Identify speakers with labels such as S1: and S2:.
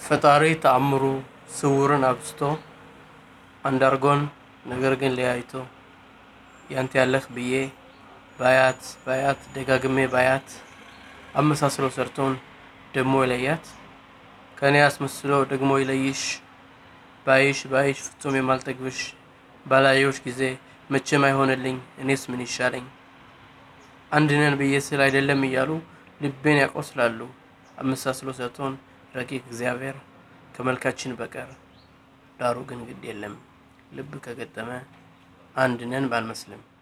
S1: ፈጣሪ ተአምሩ ስውርን አብዝቶ አንዳርጎን ነገር ግን ለያይቶ ያንተ ያለህ ብዬ ባያት ባያት ደጋግሜ ባያት አመሳስሎ ሰርቶን ደሞ ይለያት ከእኔ አስመስሎ ደግሞ ይለይሽ ባይሽ ባይሽ ፍጹም የማልጠግብሽ ባላየሁሽ ጊዜ መቼም አይሆንልኝ እኔስ ምን ይሻለኝ አንድ ነን ብዬ ስል አይደለም እያሉ ልቤን ያቆስላሉ አመሳስሎ ሰጥቶን ረቂቅ እግዚአብሔር ከመልካችን በቀር ዳሩ ግን ግድ የለም ልብ ከገጠመ አንድ ነን ባንመስልም